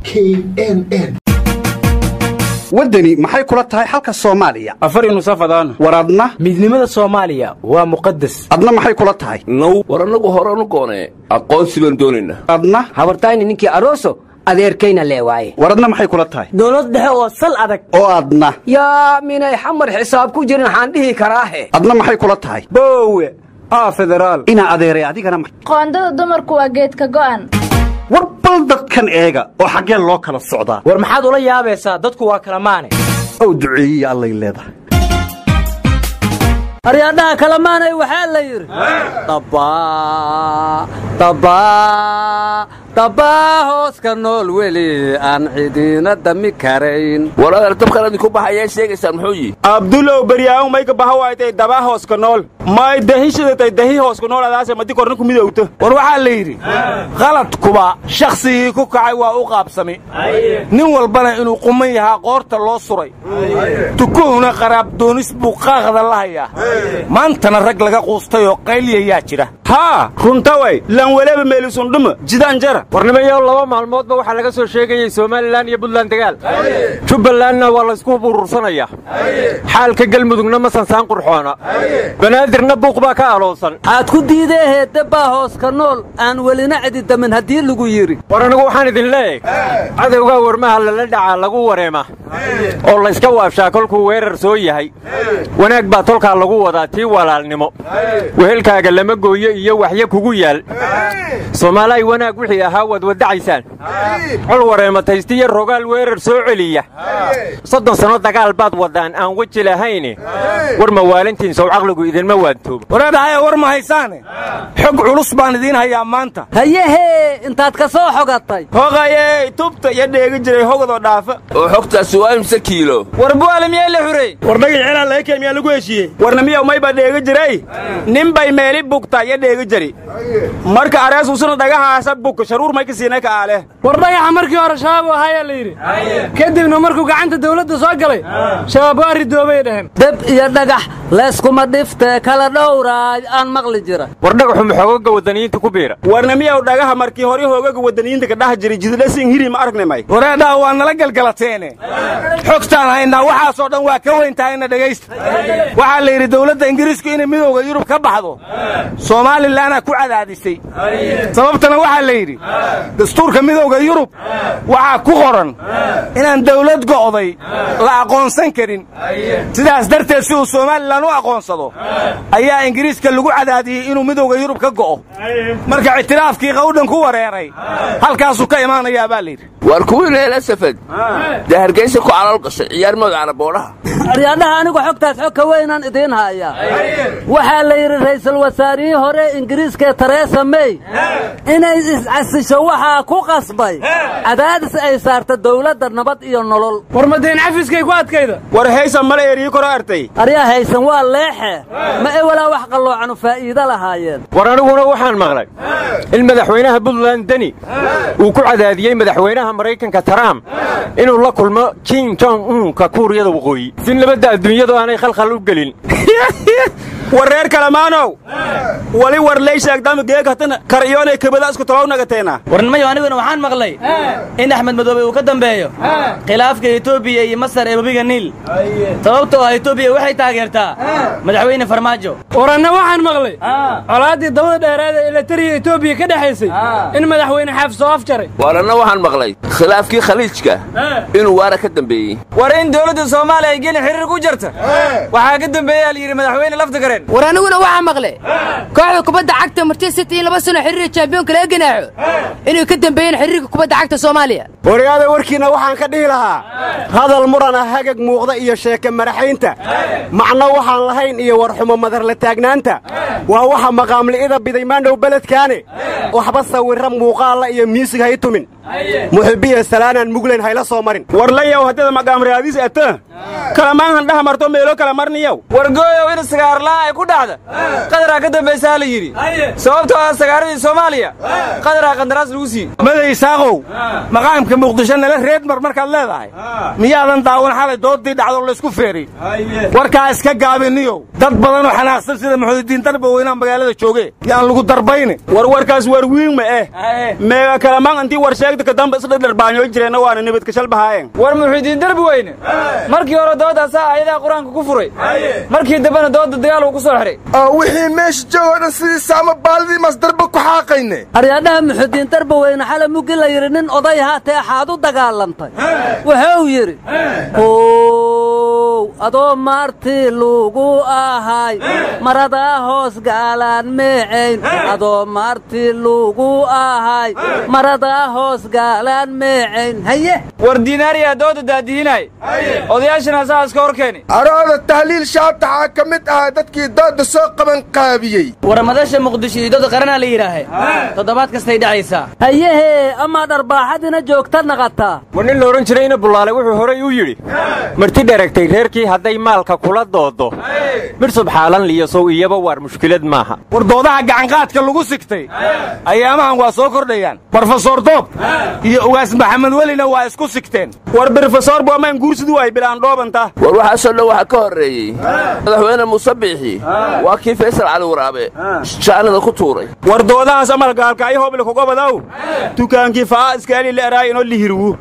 knn waddani maxay kula tahay xalka soomaaliya afar nusafadaan war adna midnimada soomaaliya waa muqadas adna maxay kula tahay now war annagu horanu goonee aqoonsi baan doonaynaa adna habartayni ninkii aroso adeerkayna lee waaye war adna maxay kula tahay dowlad dhexe oo sal adag oo adna yaa minay xamar xisaab ku jirin waxaan dhihi karaahe adna maxay kula tahay boowe aa federaal inaa adeeray adigana ma- qoondada dumarku waa geedka go'an war bal dadkan eega oo xaggee loo kala socdaa war maxaad ula yaabaysaa dadku waa kala maane ow duceeyiya allay leedahay aryaadhaha kalamaanay waxaa la yidhi dabbaa dabbaa dabbaa hooska nool weli aan cidiina dami karayn war adeer dabkan idinku baxayee sheegaysaan muxuu yihi abdulow beryaahu mayka bahawaaytay dabaa hooska nool may dahishadatay dahi hooska nool adaase madi korna ku midowto war waxaa la yidhi qaladkuba shakhsigii ku kacay waa u qaabsami nin walbana inuu quman yahaa qoorta loo suray tukuhuna qaraabdoonis buu qaaqda la hayaa maantana rag laga quustayoo qayliyayaa jira haa runtaway lan weleba meelisundhuma jidaan jara warnimayow laba maalmoodba waxaa laga soo sheegayey somalilan iyo buntland dagaal jubbalandna waa laysku burursanayaa xaalka gelmudugna ma sansaan qurxoona banaadirna buuq baa ka aloosan aad ku diideehee dabbaa hooska nool aan welina cididamin haddii lagu yidhi war anigu waxaan idin leeyahay cadowgaa warmaha lala dhacaa lagu wareema oo layska waabshaa kolkuu weerar soo yahay wanaag baa tolkaa lagu wadaa tii walaalnimo wehelkaaga lama gooyo iyo waxyo kugu yaal soomaalay wanaag wixii ahaa waad waddacaysaan col wareemataystiyo rogaal weerar soo celiya soddon sanno dagaal baad waddaan aan weji lahayne war mawaalintiin sow caqligu idinma waantoobo wareedhahaya war ma haysaane xog culus baan idiin hayaa maanta hayehee intaad ka soo xogatay hogayey tubta iyo dheegi jiray hogadoo dhaafa oo xogtaasi waa imse kiilo war bu'aale miyaa la xurey war dhagax celaan laga keen miyaa lagu heshiiyey warna miyaw mayba dheegi jiray nin bay meeli bugta iyo dheegi jiri marka areesusuna dhagahaasa bug sharuur may ka siinay ka aale war dhagaxa markii hore shabaab u ahayaa la yidhi kadibna markuu gacanta dawladda soo galay shabaab waa ridoobay dhaheen deb iyo dhagax layskuma dhiftee kala dhowraay aan maqli jira war dhagaxu maxoogaga waddaniyiinta ku biira warna miyaw dhagaha markii hore hoogaga waddaniyiinta ka dhaha jiray jidlasin hiri ma aragnimay wareedhaha waa nala galgalateene xogtaan haynaa waxaasoo dhan waa ka weyn tahayna dhegaysta waxaa la yidhi dowladda ingiriisku inay midowda yurub ka baxdo soomaalilana ku cadaadisay sababtana waxaa la yidhi dastuurka midowda yurub waxaa ku qoran inaan dawlad go'day la aqoonsan karin sidaas darteed si uu somalilan u aqoonsado ayaa ingiriiska lagu cadaadiyey inuu midowda yurub ka go'o marka ictiraafkii qawdhan ku wareeray halkaasuu ka imaanayaa baa layidhi waar kuwiina hela safad dee hargaysa ku calool gashay ciyaar magacana boodhaha aryaadhaha anigu xogtaas xog ka weynaan idiin hayaa waxaa la yidhi ra'iisul wasaarihii hore ingiriiskaee teresa mey inay iscasisho waxaa ku qasbay cadaadis ay saarta dawladda nabad iyo nolol war madayn cafiskay ku adkayda war haysan mala eryii koro artay aryaa haysan waa leexe ma ewalaa wax qalloocanu faa'iido lahaayeen war aniguna waxaan maqlay in madaxweynaha buntland deni uu ku cadaadiyey madaxweynaha maraykanka trump inuu la kulmo kim jong unka kuuriyada waqooyi si nabadda adduunyadu aanay khalkhal u gelin war reer kalamaanow wali war lay sheegdama geegatana karyoonay kabada isku tolow nagateena warnimayo aniguna waxaan maqlay in axmed madoobe uu ka dambeeyo khilaafka etoobiya iyo masar ee webiga niil sababtoo ah etoobiya waxay taageertaa madaxweyne farmaajo waranna waxaan maqlay colaaddii dabada dheeraada ee latariya etoobiya ka dhexaysay in madaxweyne xaaf soo afjaray waaranna waxaan maqlay khilaafkii khaliijka inuu waara ka dambeeyey war in dowladda soomaaliya ay geli xiriir ku jarta waxaa ka dambeeyaa la yidhi madaxweyne laftigareen war aniguna waxaa maqlay kooxda kubadda cagta marti city in laba sano xiriir champiyoonka laga ganaaxo inay ka dambeeyeen xiriirka kubadda cagta soomaaliya waryaada warkiinna waxaan ka dhihi lahaa hadal murana hagag muuqda iyo sheeke madaxaynta macno waxaan lahayn iyo warxumo madarla taagnaanta waa waxa maqaamli'ida biday maandhow beledkaane waxba sawirra muuqaalla iyo miisig hay tumin muxibbiya salaanaan muglayn hayla soo marin warlayow haddada maqaamraadiis ata kalamaanhan dhaha marto meelo kala marniyow wargooyow in sagaarla'aan ay ku dhacda qadaraa ka dambaysaa la yidhi sababtoo ah sagaaradii soomaaliya qadaraa qandaraas lagu sii maday saaqow maqaamka muqdisho nala reedmar markaad leedahay miyaadan daawan xalay doodii dhacdo laysku feeray warkaa iska gaabiniyow dad badanoo xanaaqsan sida muxuudiin darba weynaa magaalada jooge yaan lagu darbayne war warkaas war wiin ma eh meega kalamaan intii war sheegta ka damba isdhadharbaanyo jireenna waana nabadka shalbahaayeen war muxiidiin darbi weyne markii hore doodaasaa ayadaa qur-aanka ku furay markii dambena dooda dagaal uu ku soo xihay oo wixii meesha joogo dhan sidii saama baalidii masdarba ku xaaqayne aryaadhaha muxudiin darba weyne xala muggi la yidhi nin oday haatee axaad u dagaalantay wuxuu yidhi ow adoo maartii lugu ahay maradaa hoos gaalaan meecayn adoo maartii lugu ahay maradaa hoos gaalaan meecayn haye war diinaariyaa dooda daadihinay odayaashana saas ka hor keeni arooda tahliil shaabtaxaa ka mid ahaa dadkii dooda soo qaban qaabiyey warmadasha muqdisho iyo dooda qaranaa la yidhaahe toddobaad kastay dhacaysaa hayehee amaa dharbaaxadina joogta naqataa war nin la odhan jirayna bullaale wuxuu horay u yidhi marti dheragtay reerkii hadday maalka kula doodo midh subxaalan liyasow iyaba waar mushkilad maaha war doodaha gacanqaadka lagu sigtay ayaamahan waa soo kordhayaan brofesor doob iyo ugaas maxamed welina waa isku sigteen war brofesor boomaan guursidu ay bilaan dhoobanta war waxaasoo dhan waxaa ka horreeyey madaxweyne muuse biixi waa kii faysal cali waraabe jaanada ku tuuray war doodahaas amalgaalka ay hoble kugobadow dukaankii faa iskaali le'eraay inoo lihirwu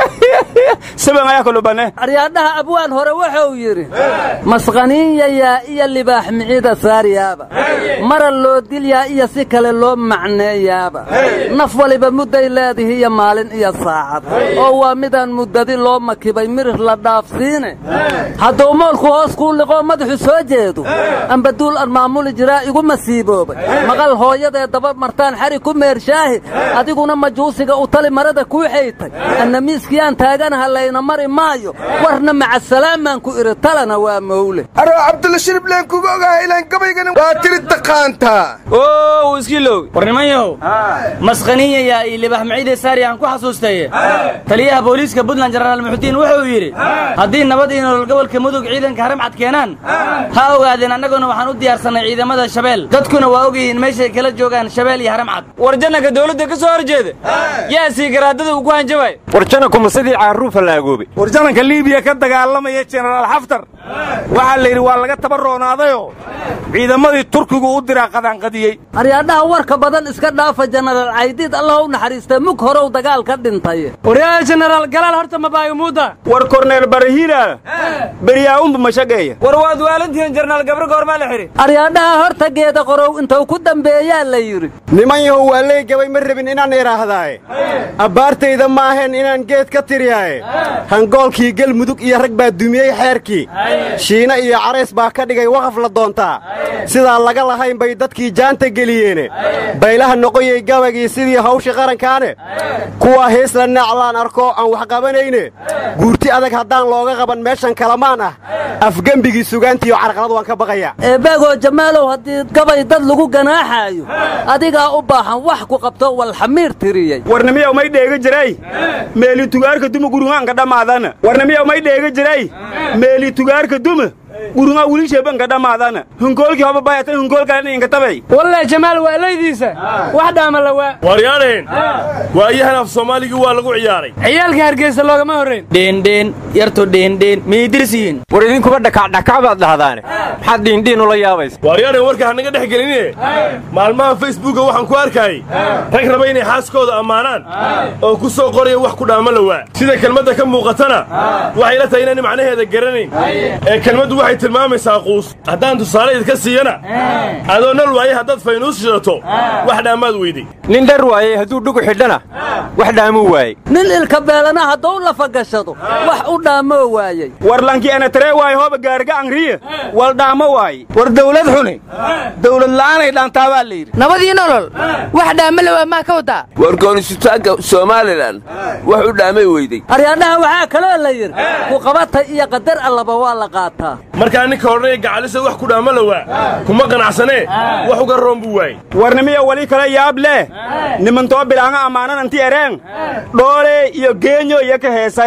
saban ayaa kalubane aryaadhaha abwaan hore wuxuu yidhi masqaniinyayaa iyo libaax micida saaryaaba mara loo dilyaa iyo si kale loo macneeyaaba naf waliba mudday leedihi iyo maalin iyo saacad oo waa midaan muddadi loo makibay mirir la dhaafsiine hadduu moolku hoos kuu liqoo madaxu soo jeedo amba duul aan maamuli jiraa igu masiiboobay maqal hooyadee daba martaan xari ku meershaahi adiguna majuusiga u tali marada kuu xaytay anna miiskiyaan taaganaha layna mari maayo warna macasalaamaan ku idhi talana waa mowle aroo cabdulla shiribleen kuga ogahay ilaan gabaygana waa tiri taqaantaa oo iskiiloogi war nimanyahow masqaniyayaa iyo libax maciide saari aan ku xasuustaye taliyaha booliiska puntland jenaraal muxudiin wuxuu yidhi haddii nabad iyo nolol gobolka mudug ciidanka haramcad keenaan ha ogaadeen annaguna waxaan u diyaarsannay ciidamada shabeel dadkuna waa ogyihiin meeshay kala joogaan shabeel iyo haramcad war jananka dawladda ka soo hor jeeda yaa sii garaadada uu ku hanjabay war janankuma sidii caaruufa la agoobay war jananka liibiya ka dagaalamaya jenaraal xaftar waxaa la yidhi waa laga tabaroonaadayoo ciidamadii turkigu u diraa qadaanqadiyey aryaadhaha warka badan iska dhaafa jenaraal caydiid allah u naxariista mug horow dagaal ka dhintay waryaa jenaraal galaal horta mabaayamuuda war korneel barahila beryaa'unba mashageeya war waad waalantihiin jenaraal gabro goormaa la xidhi aryaadhaha horta geeda qorow intuu ku dambeeyaa la yidhi niman yahow waa leygabay ma rabin inaan idhaahdaaye abbaartayda ma ahayn inaan geed ka tiriyaaye hangoolkii gelmudug iyo rag baa dumiyey xeerkii shiina iyo carays baa ka dhigay waqaf la doontaa sidaa laga lahayn bay dadkii jaanta geliyeene baylaha noqoyey gabagii sidii hawshii qarankaane kuwaa heesla naaclaan arko aan wax qabanayne guurti adag haddaan looga qaban meeshan kalamaan ah afgembigii sugaantiiyo carqalad waan ka baqaya eebaagoo jamaalow haddii gabay dad lagu ganaaxaayo adigaa u baahan wax ku qabto walxamiir tiriyey warnimiyow may dheega jiray meeli tugaarka duma gurungaanka dhammaadana warnimiyow may dheega jiray meeli tugaarka duma gurungaa wilisheebanka dhammaadana hunkoolkii hoba bayatan hunkoolkale ninka tabay walle jamaal waa laydiisa wax dhaama la waa waryaaneen waayahan af soomaaligii waa lagu ciyaaray ciyaalka hargeysa loogama horrayn dheendheen yartu dheendheen miyay dirsiyiin war idinkuba dhakacdhakac baad dhahdaane maxaad dhiindhiin ula yaabaysa waaryaaneen warka hanaga dhex gelinine maalmaha facebooka waxaan ku arkayay rag raba inay xaaskooda ammaanaan oo ku soo qoraya wax ku dhaama la waa sida kelmadda ka muuqatana waxay la tahay inaan macnaheeda garanayn ee kelmaddu waxay tilmaamaysaa quus haddaan tusaale idka siiyana adoo nal waaye haddaad faynuus shidato wax dhaamaad weyday nin dhar waayey hadduu dhugu xidhana wax dhaamuu waayey nin ilka beelana hadduu lafa gashado wax u dhaamoo waayey war lankii ana taree waayo hooba gaariga angriye wal dhaamo waaye war dawlad xuni dawlad la'aanay dhaantaa baa la yidhi nabadii nolol wax dhaama la waa maa ka wadaa war goonisutaanka somalilan wax u dhaamay weyday aryaadhaha waxaa kaloo la yidhi ku qabatay iyo qadar allaba waa la qaataa markaa ninka odhanaya gacalisa wax ku dhaama la waa kuma qanacsanee wax uga roon buu waayey warnimiyo wali kale yaab leh nimantoo bilaanga ammaanan anti ereen dhoole iyo geenyo iyo ka heesayan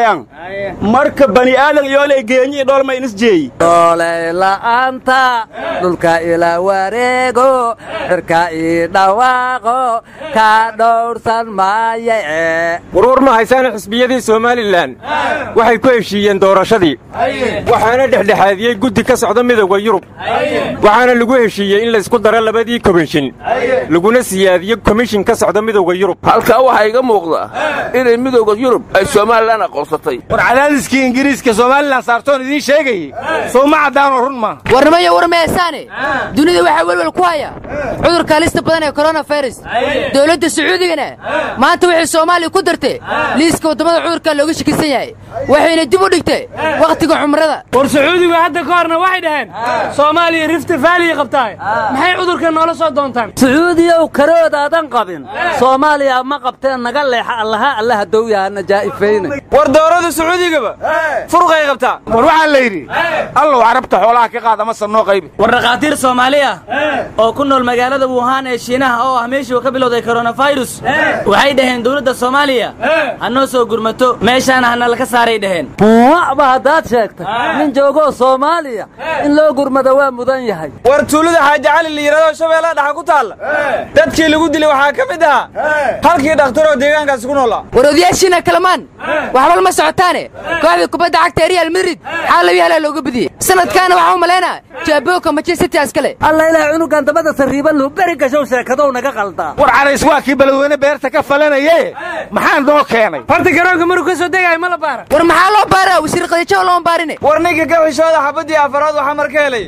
marka bani aadan yoolay geenyi dhoolma inis jeeyi doolay la'aanta dhulka ila wareego cirka ii dhawaaqo ka dhowrsan maaye warwar ma haysaana xisbiyadii somalilan waxay ku heshiiyeen doorashadii waxaana dhexdhexaadiyey guddi ka socda midowda yurub waxaana lagu heshiiyey in laysku daro labadii komishin laguna siyaadiyo komishin ka socda midowda yurub halkaa waxaa iga muuqda inay midowda yurub ay somalilan aqoonsatay war cadaadiskii ingiriiska somalilan saartoon idiin sheegayey sow ma caddaanoo run maaha warnimayo war meesaane dunida waxaa welwel ku haya cudurka halista badan ee koronafirus dowladda sacuudigana maanta waxay soomaaliya ku dartay liiska waddamada cudurka looga shakisan yahay waxayna dib u dhigtay wakhtiga cumrada war sacuudigu hadda ka horna waxay dhaheen soomaaliya rifti faaliya qabtaay maxay cudurka noola soo doontaan sacuudiyow karoodaadan qabin soomaaliya ma qabteen naga leexa allaha allaha dowyahana jaa'ifayne war doorada sacuudigaba furqay qabtaa war waxaa la yidhi allow carabta xoolaha ka qaad ama sanoo qaybi war dhakhaatiir soomaali ah oo ku nool magaalada wuhan ee shiinaha oo ah meeshii uu ka bilowday koronafirus waxay dhaheen dowladda soomaaliya ha noo soo gurmato meeshaana hana laka saaray dhaheen wacba haddaad sheegtay nin joogoo soomaaliya in loo gurmada waa mudan yahay war tuulada xaaji cali la yidhahdo shabeellaha dhaxa ku taalla dadkii lagu dilay waxaa ka mid ahaa halkii dhakhtaroo deegaankaasi ku noolaa war odayaashiina kalamaan waxba lama socotaane kooxda kubadda cagta ee real madrid xaalabi halaa looga badiyey sanadkaana waxaa u malaynaa jaaboka manchester city askale alla ilaah cunugan dabada sarriiban luu beri gashow sheekadow naga qaldaa war carays waa kii balweyne beerta ka falanaye maxaa noo keenay horta garoonka maruu ka soo degayo ma la baara war maxaa loo baaraa wasiir qadiijo looma baarine war ninka ka xishooda xabaddii afaraad waxaa marka helay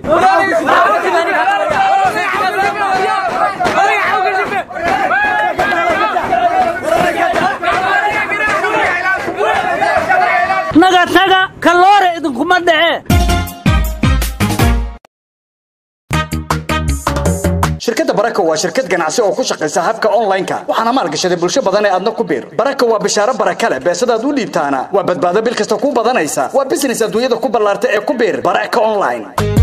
naga taga kaloore idinkuma dhece shirkadda baraka waa shirkad ganacsi oo ku shaqaysa habka online-ka waxaana maalgashaday bulsho badan ee adna ku biir baraka waa bishaaro baraka leh beesadaad u dhiibtaana waa badbaado bil kasta ku badanaysa waa business adduunyada ku ballaarta ee ku biir baraka online